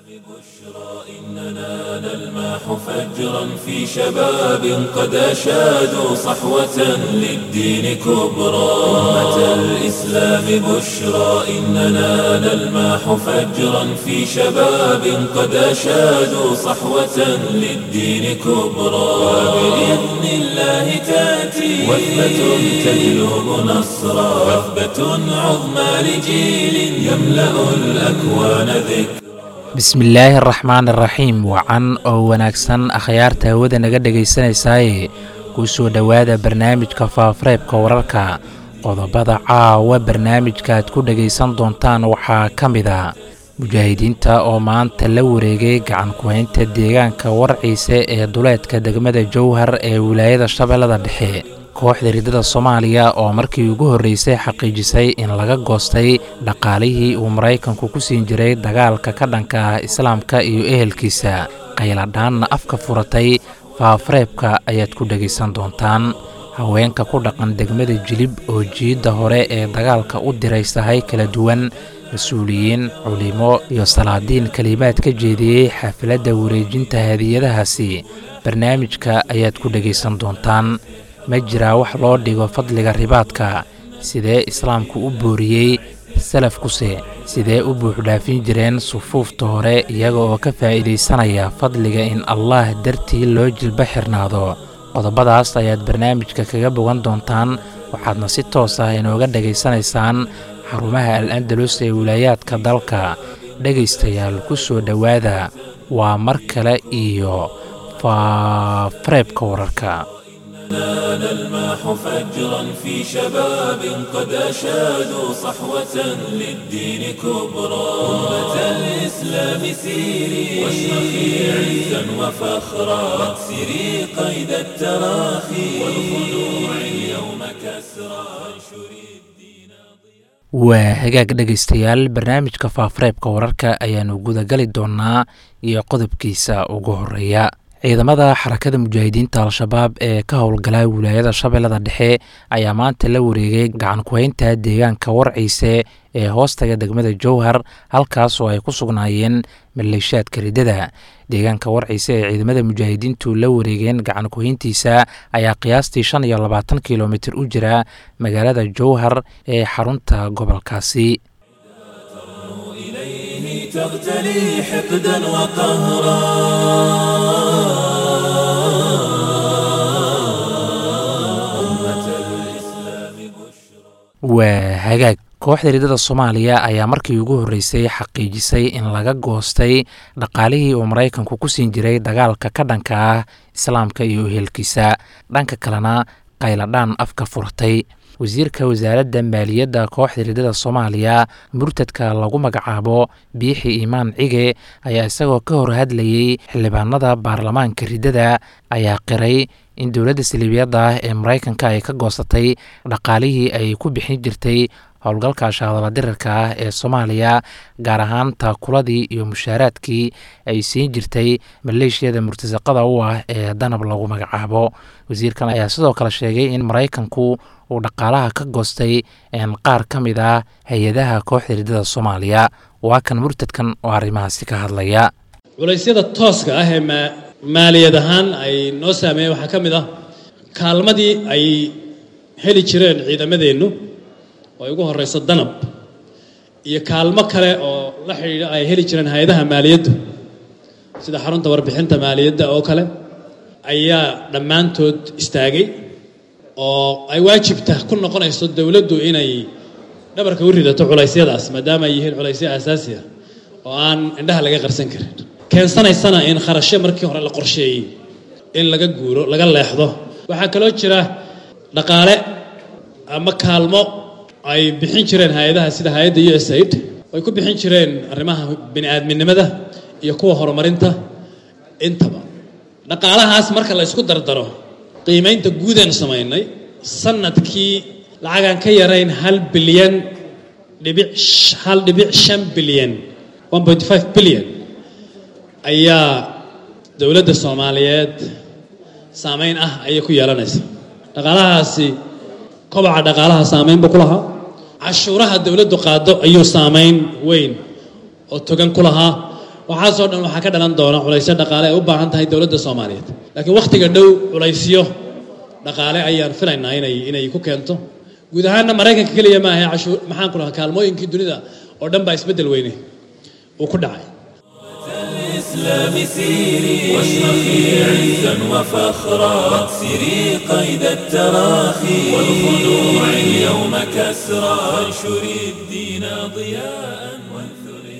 إننا نلمح فجرا في شباب قد أشادوا صحوة للدين كبرى أمة الإسلام بشرى إننا نلمح فجرا في شباب قد أشادوا صحوة للدين كبرى وبإذن الله تأتي وثبة تجلب نصرا وثبة عظمى لجيل يملأ الأكوان ذكرا bismillaahi araxmaan iraxiim wacan oo wanaagsan akhyaarta hawada naga dhegaysanaysaay kuu soo dhowaada barnaamijka faafareebka wararka qodobada caawa barnaamijka aad ku dhegaysan doontaan waxaa ka mid a mujaahidiinta oo maanta la wareegay gacan ku-haynta deegaanka warciise ee duleedka degmada jowhar ee wilaayada shabeellada dhexe kooxda riddada soomaaliya oo markii ugu horreysay xaqiijisay in laga goostay dhaqaalihii uu maraykanku ku siin jiray dagaalka ka dhanka ah islaamka iyo ehelkiisa qayladhaanna afka furatay faafareebka ayaad ku dhegaysan doontaan haweenka ku dhaqan degmada jilib oo jiidda hore ee dagaalka u diraysahay kala duwan mas-uuliyiin culimo iyo salaadiin kelimaad ka jeediyey xafiladda wareejinta hadiyadahaasi barnaamijka ayaad ku dhegaysan doontaan ma jiraa wax loo dhigo fadliga ribaadka sidee islaamku u booriyey salafkuse sidee u buuxdhaafin jireen sufuufta hore iyaga oo ka faa'iidaysanaya fadliga in allah dartii loo jilba xirnaado qodobadaas ayaad barnaamijka kaga bogan doontaan waxaadna si toos ah inooga dhegaysanaysaan xarumaha al andalus ee wilaayaadka dalka dhegaystayaal ku soo dhowaada waa mar kale iyo faafareebka wararka نلمح فجرا في شباب قد أشادوا صحوة للدين كبرى أمة الإسلام سيري واشرخي عزا وفخرا واكسري قيد التراخي والخلوع اليوم كسرى وانشري الدين waa hagaag dhegaystayaal barnaamijka faafareebka wararka ayaanu gudagali doonaa iyo qodobkiisa ugu horeeya ciidamada xarakada mujaahidiinta al-shabaab ee ka howlgala wilaayada shabeellada dhexe ayaa maanta la wareegay gacan ku-haynta deegaanka warciise ee hoostaga degmada jowhar halkaas oo ay ku sugnaayeen maleeshaadka riddada deegaanka warciise ee ciidamada mujaahidiintu la wareegeen gacan ku-hayntiisa ayaa qiyaastii shan iyo labaatan kilomitir u jira magaalada jowhar ee xarunta gobolkaasi تغتلي حقدا وقهرا waa hagaag kooxda riddada soomaaliya ayaa markii ugu horreysay xaqiijisay in laga goostay dhaqaalihii uu maraykanku ku siin jiray dagaalka ka dhanka ah islaamka iyo ehelkiisa dhanka kalena qayladhaan afka furatay wasiirka wasaaradda maaliyadda kooxda riddada soomaaliya murtadka lagu magacaabo biixi imaan cige ayaa isagoo ka hor hadlayey xildhibaanada baarlamaanka riddada ayaa qiray in dowladda saliibiyadda ah ee maraykanka ay ka goosatay dhaqaalihii ay ku bixin jirtay howlgalka shaadala dirirka ah ee soomaaliya gaar ahaan taakuladii iyo mushaaraadkii ay siin jirtay maleeshiyada murtasaqada u ah ee danab lagu magacaabo wasiirkan ayaa sidoo kale sheegay in maraykanku uu dhaqaalaha ka goostay qaar ka mid ah hay-adaha kooxda riddada soomaaliya waa kan murtadkan oo arrimahaasi ka hadlaya culaysyada tooska ah ee maaliyad ahaan ay noo saameeyeen waxaa ka mid ah kaalmadii ay heli jireen ciidamadeennu oo ay ugu horeyso danab iyo kaalmo kale oo la xidhiidha ay heli jireen hay-adaha maaliyaddu sida xarunta warbixinta maaliyadda oo kale ayaa dhammaantood istaagay oo ay waajibta ku noqonayso dowladdu inay dhabarka u ridato culaysyadaas maadaama ay yihiin culaysyo aasaasi ah oo aan indhaha laga qarsan karin keensanaysana in kharashyo markii hore la qorsheeyey in laga guuro laga leexdo waxaa kaloo jira dhaqaale ama kaalmo ay bixin jireen hay-adaha sida hay-adda u s aid ay ku bixin jireen arrimaha bini aadminimada iyo kuwa horumarinta intaba dhaqaalahaas marka la isku dardaro qiimaynta guudaan samaynay sanadkii lacagaan ka yarayn hal bilyan dhibic hal dhibic shan bilyan one point five bilyan ayaa dowladda soomaaliyeed saameyn ah ayay ku yeelanaysa dhaqaalahaasi kobaca dhaqaalaha saameyn buu ku lahaa cashuuraha dowladdu qaado ayuu saameyn weyn oo togan ku lahaa waxaasoo dhan waxaa ka dhalan doona culaysyo dhaqaale ay u baahan tahay dowladda soomaaliyeed laakiin wakhtiga dhow culaysyo dhaqaale ayaan filaynaa inay inay ku keento guud ahaanna maraykanka keliya maaha cashuur maxaan ku dhahaa kaalmooyinkii dunida oo dhan baa isbeddel weyne uu ku dhacay الإسلام سيري واشرخي عزا وفخرا واكسري قيد التراخي والخنوع اليوم كسرا وانشري الدين ضياء وانثري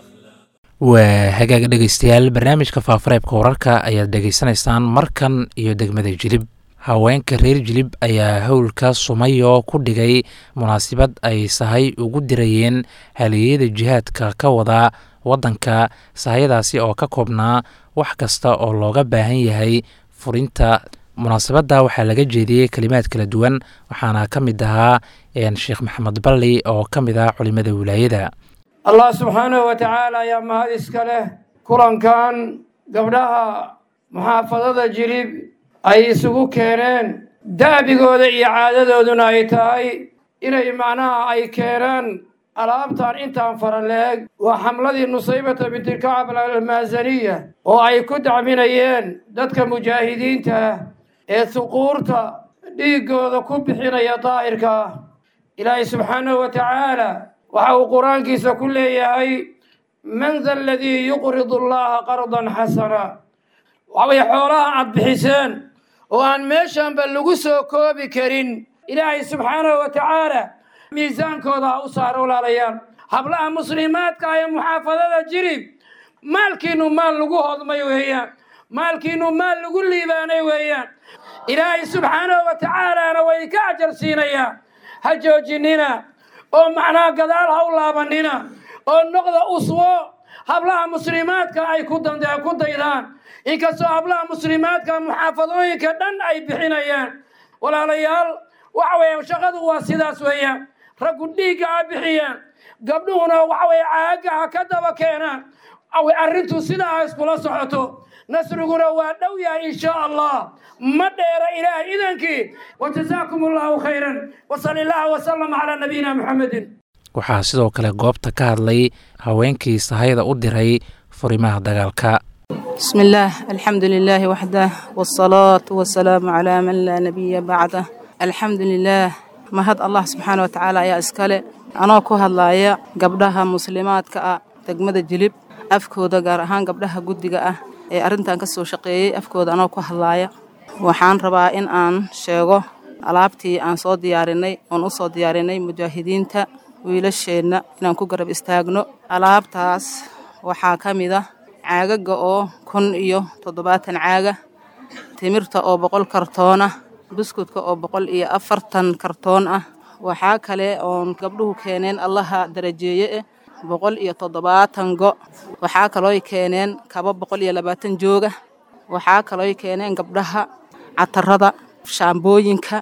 waa hagaaga dhegaystayaal barnaamijka faafareebka wararka ayaad dhegaysanaysaan markan iyo degmada jilib haweenka reer jilib ayaa howlka sumayo ku dhigay munaasabad ay sahay ugu dirayeen haliyeyada jihaadka ka wada waddanka sahayadaasi oo ka koobnaa wax kasta oo looga baahan yahay furinta munaasabadda waxaa laga jeediyey kelimaad kala duwan waxaana ka mid ahaa sheekh maxamed balli oo ka mid ah culimada wilaayada allah subxaanahu wa tacaala ayaa mahad iska leh kulankan gabdhaha muxaafadada jilib ay isugu keeneen da'bigooda iyo caadadooduna ay tahay inay macnaha ay keenaan alaabtan intaan fara leeg waa xamladii nusaybata bintilkacab almaasaniya oo ay ku dacminayeen dadka mujaahidiinta ah ee suquurta dhiiggooda ku bixinaya daahirka ah ilaahay subxaanahu wa tacaala waxa uu qur-aankiisa ku leeyahay man da aladii yuqridu allaha qardan xasana waxa weye xoolaha aad bixiseen oo aan meeshanba lagu soo koobi karin ilaahay subxaanahu wa tacaala miisaankooda ha u saaro walaalayaal hablaha muslimaadka ee muxaafadada jirib maalkiinu maal lagu hodmay weeyaan maalkiinu maal lagu liibaanay weeyaan ilaahay subxaanahu wa tacaalaana way ka ajar siinayaa ha joojinina oo macnaha gadaal ha u laabanina oo noqda uswo hablaha muslimaadka ay ku ku daydaan inkastoo hablaha muslimaadka muxaafadooyinka dhan ay bixinayaan walaalayaal waxa weeye shaqadu waa sidaas weeyaan raggu dhiigga ha bixiyaan gabdhuhuna waxa weye caagga ha ka daba keenaan arrintu sidaa ha iskula socoto nasriguna waa dhow yahay in shaa allah ma dheera ilaah idankii wajazaakum allahu khayran wasali allah wasalam calaa nabiyina muxamedin waxaa sidoo kale goobta ka hadlay haweenkii sahayda u diray furimaha dagaalka بسم الله الحمد لله وحده والصلاة والسلام على من لا نبي بعده الحمد لله mahad allah subxaana watacaala ayaa iskale anoo ku hadlaaya gabdhaha muslimaadka ah degmada jilib afkooda gaar ahaan gabdhaha guddiga ah ee arrintan ka soo shaqeeyey afkooda anoo ku hadlaaya waxaan rabaa in aan sheego alaabtii aan soo diyaarinay oon u soo diyaarinay mujaahidiinta wiilasheenna inaan ku garab istaagno alaabtaas waxaa ka mid ah caagaga oo kun iyo toddobaatan caaga timirta oo boqol kartoon ah buskudka oo boqol iyo afartan kartoon ah waxaa kale oon gabdhuhu keeneen allaha darajeeye eh boqol iyo toddobaatan go waxaa kalooy keeneen kaba boqol iyo labaatan jooga waxaa kalooy keeneen gabdhaha catarada shaambooyinka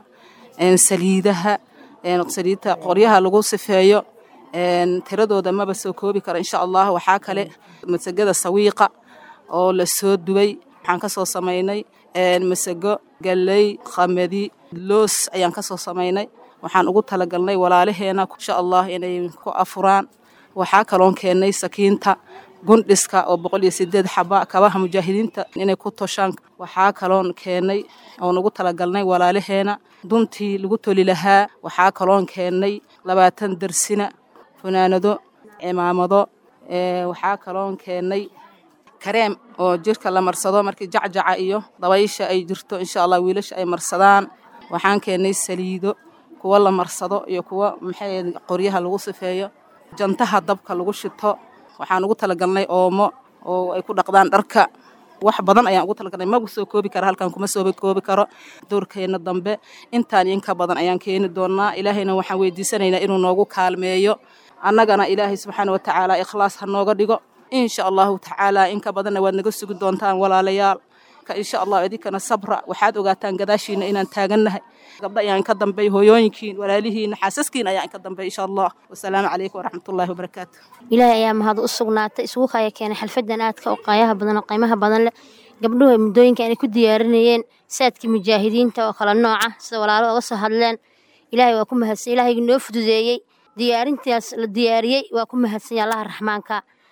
saliidaha saliidta qoryaha lagu sifeeyo tiradooda maba soo koobi kara insha allah waxaa kale masagada sawiiqa oo la soo dubay waxaan ka soo samaynay masago galley khamadi loos ayaan ka soo samaynay waxaan ugu talagalnay walaalaheena insha allah inay ku afuraan waxaa kaloon keennay sakiinta gundhiska oo boqol iyo sideed xaba kabaha mujaahidiinta inay ku toshaan waxaa kaloon keennay oon ugu talagalnay walaalaheena duntii lagu toli lahaa waxaa kaloon keennay labaatan darsina funaanado cimaamado waxaa kaloon keennay kareem oo jirka la marsado markii jacjaca iyo dabaysha ay jirto insha allah wiilasha ay marsadaan waxaan keennay saliido kuwa la marsado iyo kuwa maxay qoryaha lagu sifeeyo jantaha dabka lagu shito waxaan ugu talagalnay oomo oo ay ku dhaqdaan dharka wax badan ayaan ugu talagalnay magu soo koobi kara halkan kuma soo koobi karo doorkeena dambe intaan inka badan ayaan keeni doonaa ilaahayna waxaan weydiisanaynaa inuu noogu kaalmeeyo annagana ilaahay subxaana wa tacaala ikhlaas ha nooga dhigo insha allahu tacaala inka badanna waad naga sugi doontaan walaalayaal insha allah idinkana sabra waxaad ogaataan gadaashiina inaan taagannahay gabdha ayaan ka dambey hooyooyinkiin walaalihiina xaasaskiin ayaan ka dambey insha allah wasalaamu calaykum waraxmatullahi wabarakaatu ilaahay ayaa mahad u sugnaatay isugu kaya keenay xalfadan aadka oo qaayaha badan oo qiimaha badan leh gabdhuhu muddooyinka inay ku diyaarinayeen saadkii mujaahidiinta oo kala nooca sida walaalo oga soo hadleen ilaahay waa ku mahadsan ilaahay noo fududeeyey diyaarintaas la diyaariyey waa ku mahadsan yahay allaha raxmaanka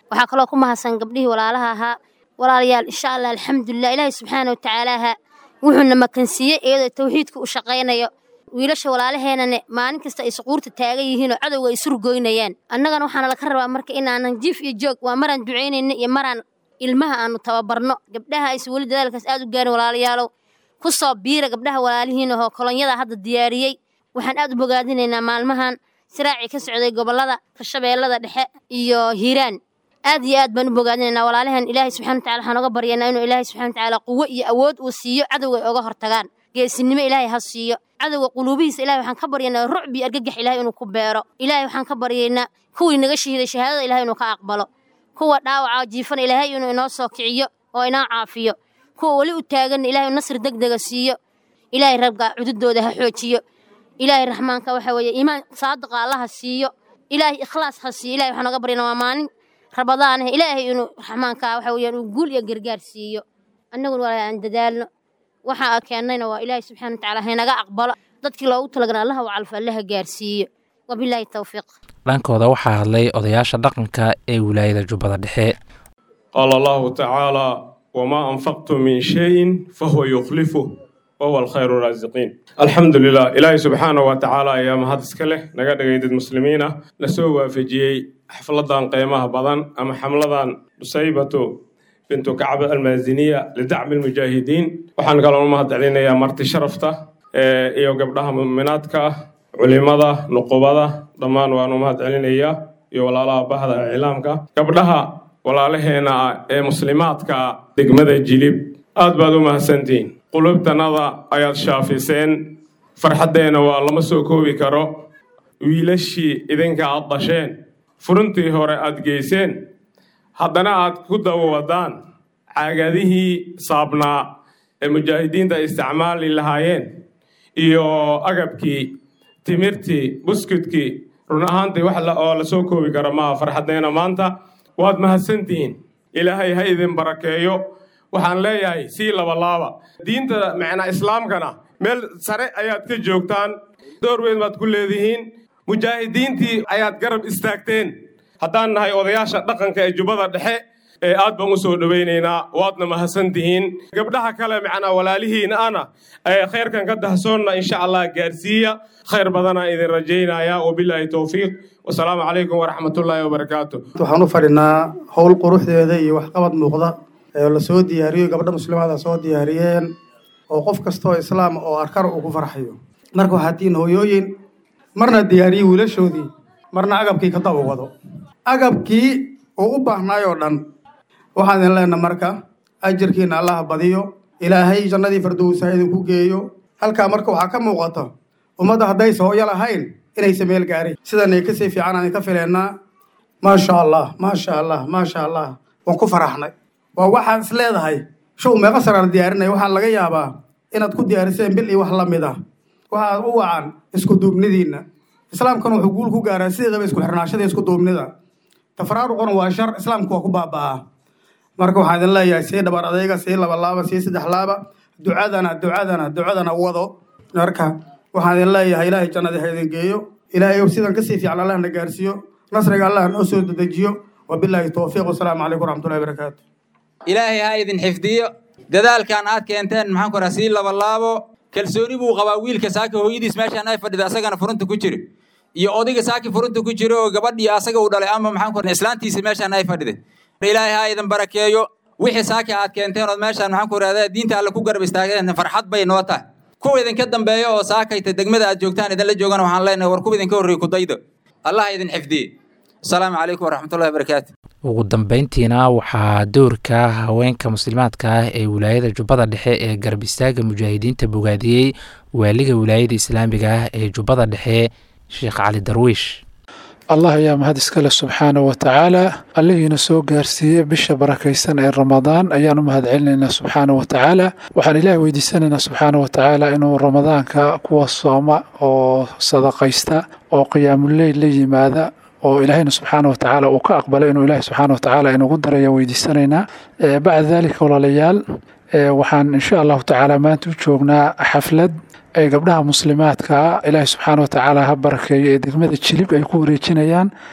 waxaa kaloo ku mahadsan gabdhihii walaalaha ahaa walaalayaal insha allah alxamdulilah ilaahay subxaana wa tacaalaha wuxuuna makansiiyey iyadoo tawxiidka u shaqaynayo wiilasha walaalaheenane maalin kasta ay suquurta taagan yihiin oo cadowga ay surgoynayaan annagana waxaana laka rabaa marka inaanan jiif iyo joog waa maraan ducaynayno iyo maraan ilmaha aanu tababarno gabdhaha aysa weli dadaalkaas aad u gaarin walaalayaalow ku soo biira gabdhaha walaalihiin ahoo kolonyada hadda diyaariyey waxaan aad u bogaadinaynaa maalmahan siraacii ka socday gobollada kashabeellada dhexe iyo hiiraan aad iyo aad baan u bogaadinaynaa walaalahan ilaahay subxana watacala waxaan oga baryaynaa inuu ilaahay subxana watacaala quwo iyo awood uu siiyo cadowga ay oga hortagaan geesinimo ilaahay ha siiyo cadowga quluubihiisa ilahay waxaan ka baryaynaa rucbi argagax ilahay inuu ku beero ilaahay waxaan ka baryaynaa kuwii naga shahiiday shahaadada ilahay inuu ka aqbalo kuwa dhaawaca jiifana ilaahay inuu inoo soo kiciyo oo inoo caafiyo kuwa weli u taaganna ilahay nasri deg dega siiyo ilaahay rabga cududooda ha xoojiyo ilaahay raxmaanka waxa weeye iimaan saadiqa allaha siiyo ilaahay ikhlaas ha siiyo ilahay waxaan oga baryaynaa waa maalin rabadaaneh ilaahay inuu raxmaanka waxa weeyaan uu guul iyo gargaar siiyo annaguna waa aan dadaalno waxa keennayna waa ilaahay subxana watacaala haynaga aqbalo dadkii loogu talagana allaha u calfo allaha gaarsiiyo wabilaahi towfiiq dhankooda waxaa hadlay odayaasha dhaqanka ee wilaayada jubbada dhexe qaala allahu tacaala wamaa anfaqtum min shayin fahuwa yukhlifuh wahuwa alkhayru raasiqiin alxamdu lilah ilaahay subxaana wa tacaala ayaa mahad iska leh naga dhigay dad muslimiin ah na soo waafajiyey xafladan qiimaha badan ama xamladan nusaybatu bintu kacb almaaziniya lidacmi almujaahidiin waxaan kaloo u mahad celinayaa marti sharafta iyo gabdhaha mu'minaadka ah culimada nuqubada dhammaan waan u mahad celinayaa iyo walaalaha bahda iclaamka gabdhaha walaalaheena ah ee muslimaadka degmada jilib aad baad u mahadsantihiin qulubtanada ayaad shaafiseen farxaddeenna waa lama soo koobi karo wiilashii idinka aad dhasheen furuntii hore aad geyseen haddana aad ku daba wadaan caagadihii saabnaa ee mujaahidiinta ay isticmaali lahaayeen iyo agabkii timirtii buskudkii run ahaantii wax oo la soo koobi karo maaha farxaddeena maanta waad mahadsantihiin ilaahay ha idin barakeeyo waxaan leeyahay sii labalaaba diinta macnaa islaamkana meel sare ayaad ka joogtaan door weyn baad ku leedihiin mujaahidiintii ayaad garab istaagteen haddaan nahay odayaasha dhaqanka ee jubbada dhexe ee aad baan u soo dhowaynaynaa waadna mahadsantihiin gabdhaha kale macnaa walaalihiina ana ee khayrkan ka dahsoonna insha allah gaarsiiya khayr badanaa idin rajaynaya wabilaahi towfiiq wasalaamu calaykum waraxmatullaahi wabarakaatu waxaan u fadhinaa howl quruxdeeda iyo waxqabad muuqda ee la soo diyaariyo gabdha muslimaada soo diyaariyeen oo qof kastoo islaam oo arkar uu ku farxayo marka waxaa tiin hooyooyin marna diyaariye wiilashoodii marna agabkii ka daba wado agabkii uu u baahnaay oo dhan waxaan idin leenaha marka ajirkiina allaha badiyo ilaahay jannadii fardowsa idinku geeyo halkaa marka waxaa ka muuqata ummadda haddaysa hooyo lahayn inaysa meel gaarin sidanay kasii fiican aan ka fileennaa maasha allah maasha allah maasha allah waan ku faraxnay waa waxaan is leedahay show meeqa saraan diyaarinaya waxaa laga yaabaa inaad ku diyaariseen bil iyo wax la mid ah waxaad u wacan isku duubnidiinna islaamkana wuxuu guul ku gaaraa sideedaba isku xirnaashada isku duubnida tafaraaruquna waa shar islaamku waa ku baaba'aa marka waxaan idin leeyahay sii dhabar adayga sii laba laaba sii saddex laaba ducadana ducadana ducadana wado marka waxaan idin leeyahay ilaahay jannadii ha idin geeyo ilaahay sidan kasii fiican allah na gaarsiiyo nasriga allah noo soo dedejiyo wabilaahi towfiiq wasalaamu calaykum waraxmatullahi barakaatu ilaahay ha idin xifdiyo dadaalkan aad keenteen maxaan ku raha sii labalaabo kalsooni buu qabaa wiilka saaki hooyadiis meeshaan ay fadhida asagana furunta ku jiro iyo odayga saaki furunta ku jiro oo gabadhii asaga uu dhalay ama maxaan ku raha islaantiisa meeshaan ay fadhiday ilaahay ha idin barakeeyo wixii saaki aad keenteen ood meeshaan maxaan ku rahda diinta alle ku garab istaageen farxad bay noo tahay kuwa idinka dambeeya oo saakayta degmada aad joogtaan idinla joogana waxaan leenahay war kuwa idinka horreeyey kudayda allah ha idin xifdiye asalaamu calaykum waraxmatullahi wabarakaatu ugu dambeyntiina waxaa doorka haweenka muslimaadka ah ee wilaayada jubbada dhexe ee garab istaaga mujaahidiinta bogaadiyey waaliga wilaayada islaamiga ah ee jubbada dhexe sheekh cali darwiish allah ayaa mahad iskale subxaana wa tacaala allihiina soo gaarsiiyey bisha barakaysan ee ramadaan ayaan u mahad celinaynaa subxaana wa tacaala waxaan ilaah weydiisanaynaa subxaana wa tacaala inuu ramadaanka kuwa sooma oo sadaqaysta oo qiyaamuleyl la yimaada oo ilaahayna subxaana wa tacaala uu ka aqbalay inuu ilaahi subxaana wa tacaala inugu daraya weydiisanaynaa bacda daalika walaalayaal waxaan insha allahu tacaala maanta u joognaa xaflad ay gabdhaha muslimaadka ilaahi subxaana wa tacaala ha barakeeyo ee degmada jilib ay ku wareejinayaan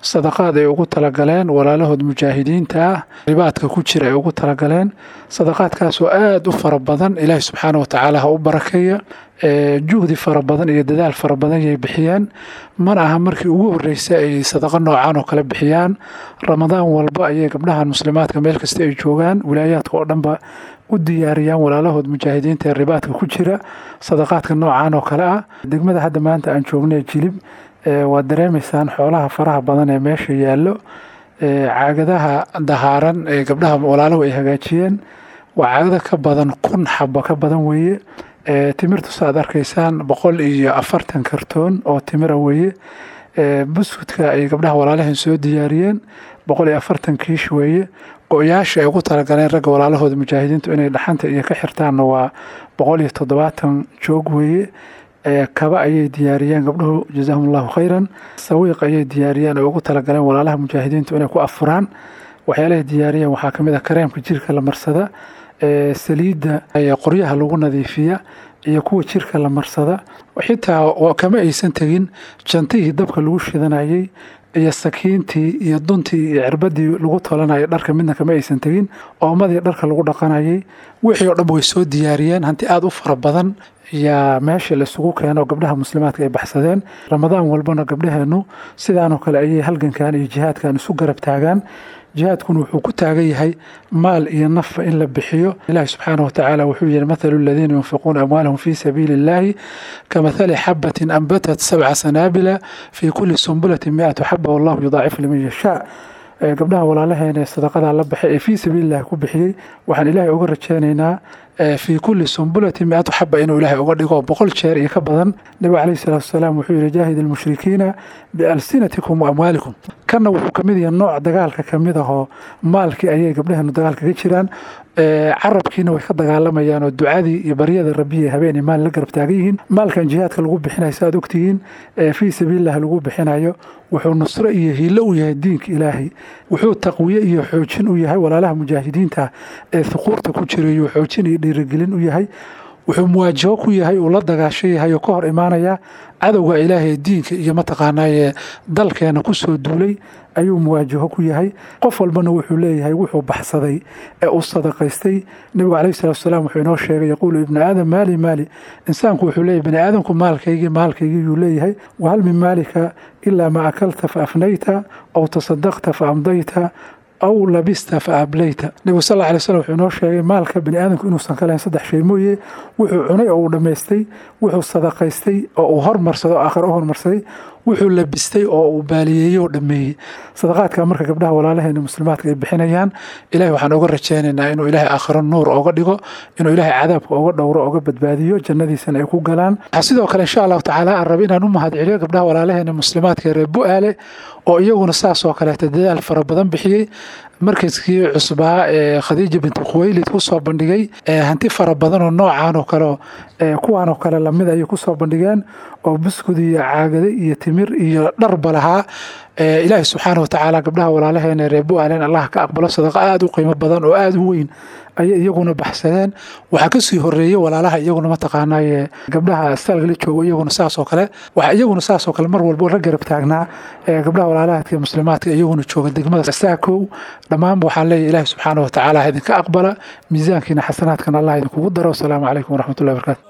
sadaqaad ay ugu talagaleen walaalahood mujaahidiinta ah ribaadka ku jira ay ugu talagaleen sadaqaadkaasoo aada u fara badan ilaahi subxaana wa tacaala ha u barakeeya juhdi fara badan iyo dadaal fara badan yay bixiyeen mana aha markii ugu horreysay ay sadaqo noocan oo kale bixiyaan ramadaan walba ayay gabdhahan muslimaadka meel kasta ay joogaan wilaayaadka oo dhanba u diyaariyaan walaalahood mujaahidiinta ee ribaadka ku jira sadaqaadka noocan oo kale ah degmada hadda maanta aan joognay jilib waad dareemaysaan xoolaha faraha badan ee meesha yaallo caagadaha dahaaran ee gabdhaha walaalahu ay hagaajiyeen waa caagada ka badan kun xabo ka badan weeye timirtu saaad arkaysaan boqol iyo afartan kartoon oo timira weeye buskudka ay gabdhaha walaalahan soo diyaariyeen boqol iyo afartan kiish weeye go-yaasha ay ugu talagaleen ragga walaalahooda mujaahidiintu inay dhaxanta iyo ka xirtaanna waa boqol iyo toddobaatan joog weeye kaba ayay diyaariyeen gabdhuhu jazaahum allahu khayran sawiiq ayay diyaariyeen oo ugu talagaleen walaalaha mujaahidiintu inay ku afuraan waxyaalahay diyaariyeen waxaa kamid ah kareemka jirka la marsada saliidda qoryaha lagu nadiifiya iyo kuwa jirka la marsada xitaa kama aysan tegin jantihii dabka lagu shidanayay iyo sakiintii iyo duntii iyo cirbadii lagu tolanayay dharka midna kama aysan tegin oomadii dharka lagu dhaqanayay wixii oo dhan way soo diyaariyeen hanti aada u fara badan yaa meesha la isugu keeno gabdhaha muslimaadka ay baxsadeen ramadaan walbana gabdhaheenu sidaanoo kale ayay halgankan iyo jihaadkan isu garab taagaan jihaadkuna wuxuu ku taagan yahay maal iyo nafa in la bixiyo ilaahi subxaana watacaala wuxuu yihi mathalu aladiina yunfiquuna amwaalahum fii sabiili illahi kamathali xabatin ambatat sabca sanaabila fii kuli sumbulatin miatu xaba wallahu yudaacifu liman yashaa gabdhaha walaalaheena ee sadaqadaa la baxay ee fii sabiilillahi ku bixiyey waxaan ilaahay uga rajeynaynaa fii kulli sumbulatin mi-atu xaba inuu ilaahay uga dhigo boqol jeer iyo ka badan nabigu calayhi salaatu wasalaam wuxuu yihi jaahid almushrikiina bialsinatikum wa amwaalikum kanna wuxuu kamid yahay nooc dagaalka kamid ahoo maalkii ayay gabdhaheenu dagaalka ka jiraan carabkiina way ka dagaalamayaan oo ducadii iyo baryada rabbiya habeenay maal la garab taagan yihiin maalkan jihaadka lagu bixinayo saaad ogtihiin fii sabiililah lagu bixinayo wuxuu nusro iyo hiilo u yahay diinka ilaahay wuxuu taqwiye iyo xoojin u yahay walaalaha mujaahidiinta ee huquurta ku jirayo xoojin iyo dhiirigelin u yahay wuxuu muwaajaho ku yahay uu la dagaasho yahay oo ka hor imaanaya cadowga ilaahay diinka iyo mataqaanaaye dalkeena kusoo duulay ayuu muwaajaho ku yahay qof walbana wuxuu leeyahay wuxuu baxsaday ee uu sadaqaystay nebigu calayhi salatu wasalaam wuxuu inoo sheegay yaquulu ibnu aadam maali maali insaanku wuxuu leeyahay bani aadamku maalkaygii maalkaygii yuu leeyahay wahal min maalika ilaa ma akalta fa afnayta aw tasadaqta fa amdayta aw labista fa ablayta nebigu sal alla alay slam wuxuu inoo sheegay maalka bani aadamku inuusan ka lahayn saddex shay mooye wuxuu cunay oo uu dhammaystay wuxuu sadaqaystay oo uu hormarsaday oo aakhira u hormarsaday wuxuu labistay oo uu baaliyeeyey oo dhammeeyey sadaqaadka marka gabdhaha walaalaheena muslimaadka ay bixinayaan ilahay waxaan uga rajaynaynaa inuu ilaahay aakhiro nuur oga dhigo inuu ilaahay cadaabka oga dhowro oga badbaadiyo jannadiisana ay ku galaan waxaa sidoo kale insha allahu tacaala aan raba inaan u mahadceliyo gabdhaha walaalaheena muslimaadka ee reer bu-aale oo iyaguna saas oo kaleeta dadaal fara badan bixiyey markaskii cusbaa ee khadiija binti khuweylid kusoo bandhigay hanti fara badan oo noocan oo kale kuwaan oo kale lamid ayay kusoo bandhigeen oo buskud iyo caagade iyo timir iyo dharba lahaa ilaahi subxaana watacaala gabdhaha walaalaheena reer bu-aalen allah ka aqbalo sadaqa aada u qiimo badan oo aada u weyn ayay iyaguna baxsadeen waxaa kasii horeeyey walaalaha iyaguna mataqaanaaye gabdhaha stalgala joogo iyaguna saas oo kale waxaa iyaguna saas oo kale mar walba la garab taagnaa gabdhaha walaalahaadka muslimaadka iyaguna jooga degmada saakow dhammaanba waxaan leeyahy ilaahi subxaana watacaala idinka aqbala miisaankiina xasanaadkan allah idinkugu daro wasalaamu calaykum waraxmatullahi barakaatu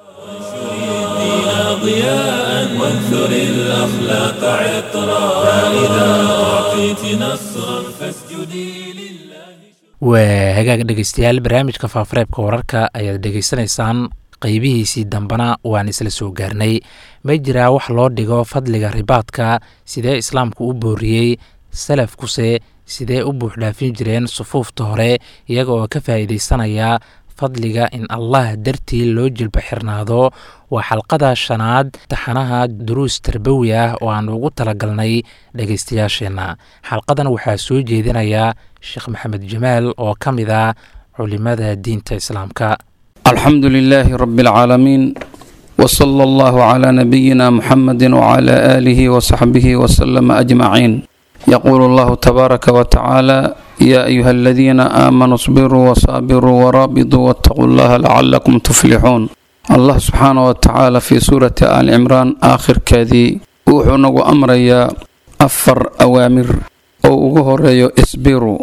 ضياء وانثر الأخلاق عطرا فإذا أعطيت نصرا فاسجدي waa hagaag dhegeystayaal barnaamijka faafareebka wararka ayaad dhegeysanaysaan qeybihiisii dambena waan isla soo gaarnay ma jiraa wax loo dhigo fadliga ribaadka sidee islaamku u booriyey salafkuse sidee u buuxdhaafin jireen sufuufta hore iyaga oo ka faa'iidaysanaya fadliga in allah dartii loo jilba xirnaado waa xalqada shanaad taxanaha duruus tarbawi ah oo aan ugu talagalnay dhegeystayaasheenna xalqadan waxaa soo jeedinaya sheekh maxamed jamaal oo ka mid ah culimada diinta islaamka alxamdu lilaahi rabi alcaalamiin wsala allahu calaa nabiyina muxamedi wcala aalihi wasaxbihi wasalama ajmaciin yaquulu allahu tabaaraka watacaala yaa ayuha aladiina aamanuu sbiruu wasaabiruu waraabituu waataquu llaha lacalakum tuflixuun allah subxaana wa tacaala fii suurati aali cimraan aakhirkeedii wuxuu nagu amrayaa afar awaamir oo ugu horeeyo isbiru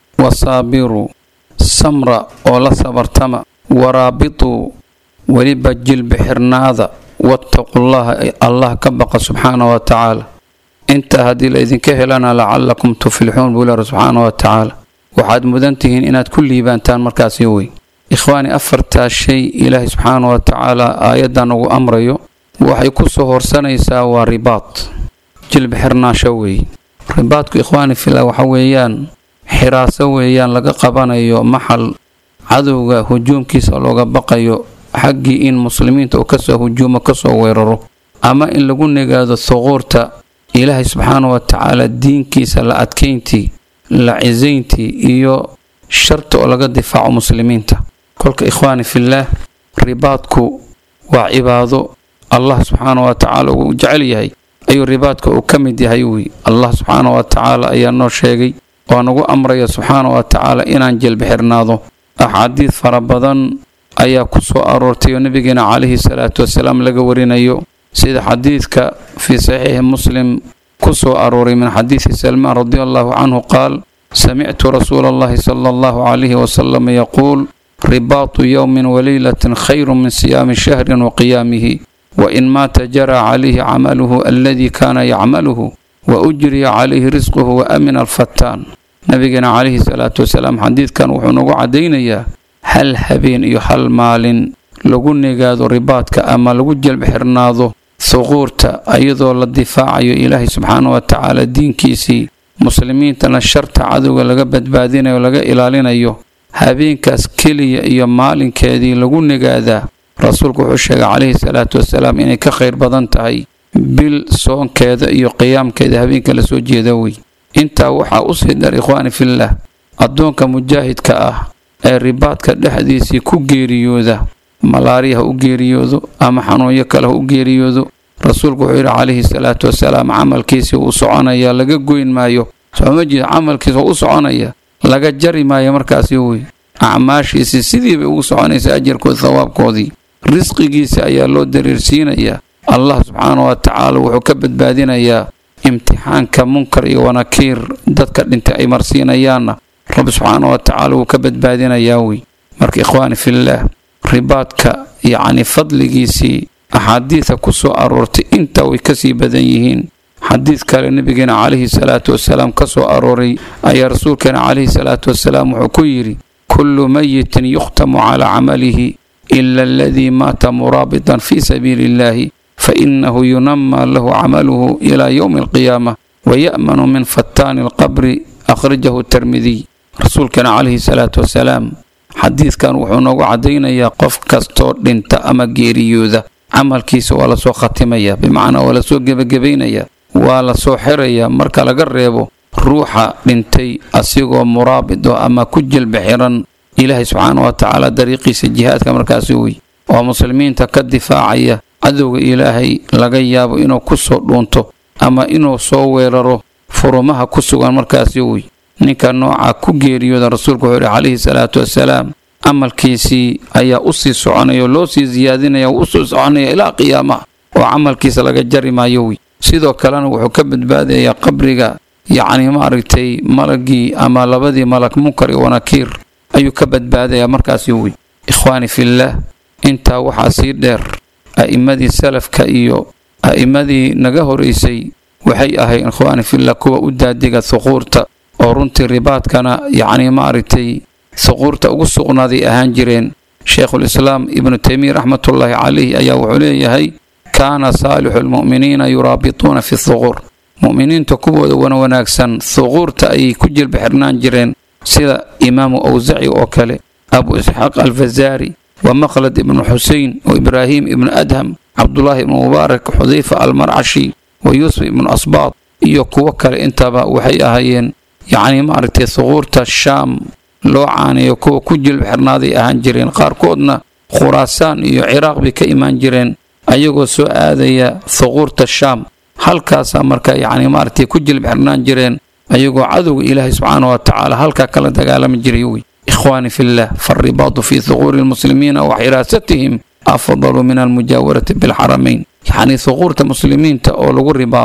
wasaabiru samra oo la sabartama waraabituu weliba jilbixirnaada wattaqullaha allah ka baqa subxaana wa tacaala intaa haddii la idinka helana lacalakum tuflixuun buu leehi subxaana wa tacaala waxaad mudan tihiin inaad ku liibaantaan markaasi wey ikhwaani afartaa shay ilaahay subxaana wa tacaala aayaddan ugu amrayo waxay ku soo horsanaysaa waa ribaad jilbixirnaasho weeye ribaadku ikhwaani fila waxa weeyaan xiraaso weeyaan laga qabanayo maxal cadowga hujuumkiisa looga baqayo xaggii in muslimiinta uu kasoo hujuumo kasoo weeraro ama in lagu negaado thuquurta ilaahay subxaana wa tacaala diinkiisa la adkayntii la cisayntii iyo sharta oo laga difaaco muslimiinta kolka ikhwaani fillaah ribaadku waa cibaado allah subxaana wa tacaala uu jecel yahay ayuu ribaadka uu ka mid yahay wey allah subxaana wa tacaala ayaa noo sheegay oo nagu amraya subxaana wa tacaala inaan jelbixirnaado axaadiid fara badan ayaa ku soo aroortay oo nabigeena calayhi salaatu wasalaam laga warinayo sida xadiidka fii saxiixi muslim ku soo arooray min xadiidi salmaan radi allahu canhu qaal samictu rasuula allahi sala allahu calayhi wasalam yaquul ribaatu yowmin waleylatin khayru min siyaami shahrin wa qiyaamihi wain maata jaraa calayhi camaluhu aladii kaana yacmaluhu wa ujriya calayhi risquhu wa amina alfataan nabigeena calayhi salaatu wasalaam xadiidkan wuxuu nagu caddaynayaa hal habeen iyo hal maalin lagu negaado ribaadka ama lagu jelbixirnaado thuquurta iyadoo la difaacayo ilaahay subxaana wa tacaala diinkiisii muslimiintana sharta cadowga laga badbaadinayo o laga ilaalinayo habeenkaas keliya iyo maalinkeedii lagu negaadaa rasuulku wuxuu sheegay calayhi salaatu wasalaam inay ka khayr badan tahay bil soonkeeda iyo qiyaamkeeda habeenka la soo jeeda wey intaa waxaa usii dheer ikhwaani fillaah addoonka mujaahidka ah ee ribaadka dhexdiisii ku geeriyooda malaariya ha u geeriyoodo ama xanuunyo kale ha u geeriyoodo rasuulku wuxuu yidhi calayhi salaatu wasalaam camalkiisii wuu soconaya laga goyn maayo sooma jeeda camalkiisa waa u soconaya laga jari maayo markaasi wey acmaashiisii sidiibay ugu soconaysa ajarkood thawaabkoodii risqigiisa ayaa loo dariirsiinayaa allah subxaana wa tacaala wuxuu ka badbaadinayaa imtixaanka munkar iyo wanakiir dadka dhintay ay marsiinayaanna rabbi subxaana wa tacaala wuu ka badbaadinayaa wey marka ikhwaani fillaah ribaadka yacni fadligiisii axaadiida ku soo aroortay intaa way kasii badan yihiin xadiid kale nabigeena calayhi salaatu wasalaam ka soo arooray ayaa rasuulkeena calayhi salaatu wasalaam wuxuu ku yidhi kullu mayitin yukhtamu calaa camalihi ila aladii maata muraabitan fii sabiili illahi fainahu yunamaa lahu camaluhu ilaa yowmi alqiyaama waya'manu min fataani alqabri akhrajahu tirmidiy rasuulkeena calayhi salaatu wasalaam xadiidkan wuxuu noogu caddaynayaa qof kastoo dhinta ama geeriyooda camalkiisa waa lasoo khatimaya bimacnaa waa lasoo gebagabaynayaa waa lasoo xirayaa marka laga reebo ruuxa dhintay asigoo muraabido ama ku jelba xiran ilaahay subxaana wa tacaala dariiqiisa jihaadka markaasi wey oo muslimiinta ka difaacaya cadowga ilaahay laga yaabo inuu ku soo dhuunto ama inuu soo weeraro furumaha ku sugan markaasi wey ninka nooca ku geeriyooda rasuulku wuxuu yidhi calayhi salaatu wasalaam camalkiisii ayaa u sii soconaya oo loo sii siyaadinaya oo usii soconaya ilaa qiyaamaha oo camalkiisa laga jari maayo wey sidoo kalena wuxuu ka badbaadayaa qabriga yacni maaragtay malagii ama labadii malag munkar iyo wanakiir ayuu ka badbaadayaa markaasi wey ikhwaani fillaah intaa waxaa sii dheer a'immadii salafka iyo a'immadii naga horaysay waxay ahayd ikhwaani fillah kuwa u daadiga huquurta oo runtii ribaadkana yacni maaragtay huquurta ugu sugnaaday ahaan jireen sheekhulislaam ibnu taymiya raxmatullaahi calayh ayaa wuxuu leeyahay kaana saalixu lmu'miniina yuraabituuna fi huquur mu'miniinta kuwooda wana wanaagsan huquurta ayay ku jilba xirnaan jireen sida imaamu awsaci oo kale abu isxaaq alfazaari wa maqlad ibnu xusein wa ibraahim ibnu adham cabdulaahi ibnu mubaarak xudayfa almarcashi wa yuusuf ibnu asbaad iyo kuwo kale intaba waxay ahaayeen yacni maaragtay huquurta shaam loo caanayo kuwa ku jilba xirnaaday ahaan jireen qaarkoodna khuraasaan iyo ciraaq bay ka imaan jireen ayagoo soo aadaya huquurta shaam halkaasaa marka yacni maaragtay ku jilba xirnaan jireen ayagoo cadowga ilaahay subxaana wa tacaala halkaa kala dagaalami jiray wey ikhwaani fillah faaribaatu fii huquuri lmuslimiina wa xiraasatihim afdalu min almujaawarati bilxaramayn yacni huquurta muslimiinta oo lagu ribaado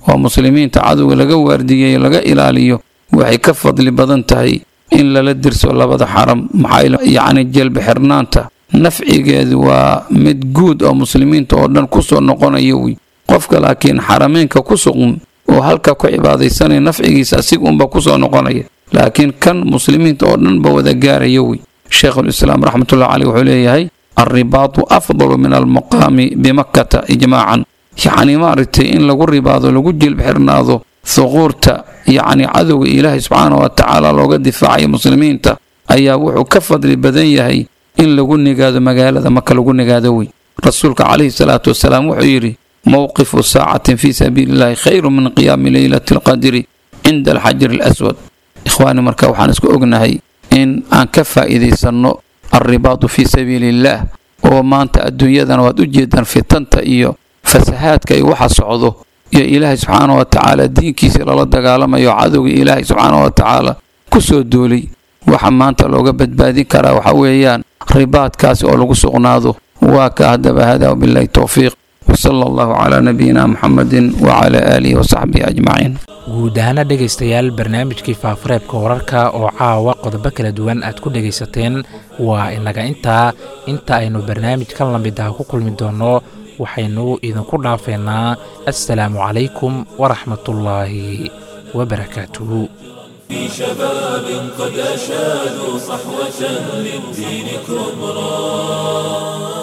oo muslimiinta cadowga laga waardiyeyo laga ilaaliyo waxay ka fadli badan tahay in lala dirso labada xaram maxaa yacni jelbi xirnaanta nafcigeedu waa mid guud oo muslimiinta oo dhan kusoo noqonaya wey qofka laakiin xarameenka ku suqun oo halka ku cibaadaysanaya nafcigiisa asiga unba kusoo noqonaya laakiin kan muslimiinta oo dhanba wada gaaraya wey sheekhulislaam raxmatullahi caleyh wuxuu leeyahay alribaatu afdalu min almuqaami bimakkata ijmaacan yacni maaragtay in lagu ribaado lagu jilb xirnaado thuquurta yacni cadowga ilaahay subxaana wa tacaala looga difaacayo muslimiinta ayaa wuxuu ka fadli badan yahay in lagu nigaado magaalada maka lagu nigaado wey rasuulka calayhi salaatu wasalaam wuxuu yidhi mowqifu saacatin fii sabiili illahi khayru min qiyaami leylati alqadri cinda alxajari alaswad ikhwaani marka waxaan isku ognahay in aan ka faa'iidaysanno alribaatu fii sabiili illaah oo maanta adduunyadana waad u jeedaan fitanta iyo fasahaadka iyo waxa socdo iyo ilaahay subxaana wa tacaala diinkiisii lala dagaalamayo cadowga ilaahay subxaana wa tacaala ku soo duulay waxa maanta looga badbaadin karaa waxa weeyaan ribaadkaasi oo lagu sugnaado waa ka haddaba hada wabillahi towfiiq wsala allahu calaa nabiyina muxamedin wacala aalihi wasaxbihi ajmaciin guud ahaana dhegaystayaal barnaamijkii faafureebka wararka oo caawa qodobo kala duwan aad ku dhegaysateen waa inaga intaa inta aynu barnaamij ka lamid ah ku kulmi doonno waxaynu idinku dhaafeynaa assalaamu calaykum waraxmatullaahi wabarakaatuhu في شباب قد أشادوا صحوة للدين كبرى